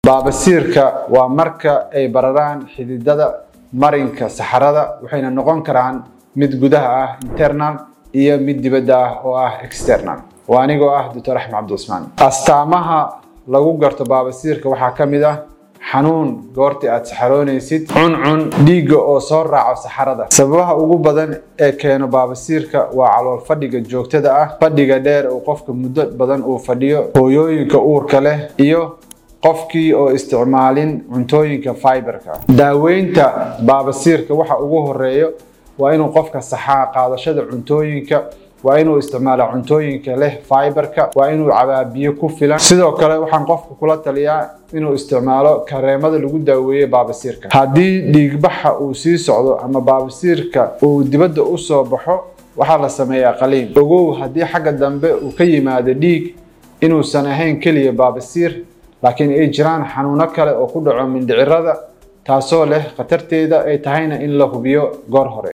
baabasiirka waa marka ay bararaan xididada marinka saxarada waxayna noqon karaan mid gudaha ah internal iyo mid dibadda ah oo ah external waa anigoo ah doctor axmed cabdicusmaan astaamaha lagu garto baabasiirka waxaa ka mid ah xanuun goortii aad saxaroonaysid cuncun dhiigga oo soo raaco saxarada sababaha ugu badan ee keeno baabasiirka waa calool fadhiga joogtada ah fadhiga dheer oo qofka muddo badan uu fadhiyo hooyooyinka uurka leh iyo qofkii oo isticmaalin cuntooyinka fiberka daaweynta baabasiirka waxa ugu horeeyo waa inuu qofka saxaa qaadashada cuntooyinka waa inuu isticmaalo cuntooyinka leh fiberka waa inuu cabaa biyo ku filan sidoo kale waxaan qofka kula taliyaa inuu isticmaalo kareemada lagu daaweeye baabasiirka haddii dhiigbaxa uu sii socdo ama baabasiirka uu dibadda u soo baxo waxaa la sameeyaa qaliin ogow haddii xagga dambe uu ka yimaado dhiig inuusan ahayn keliya baabasiir laakiin ay jiraan xanuuno kale oo ku dhaco mindhicirada taasoo leh khatarteeda ay tahayna in la hubiyo goor hore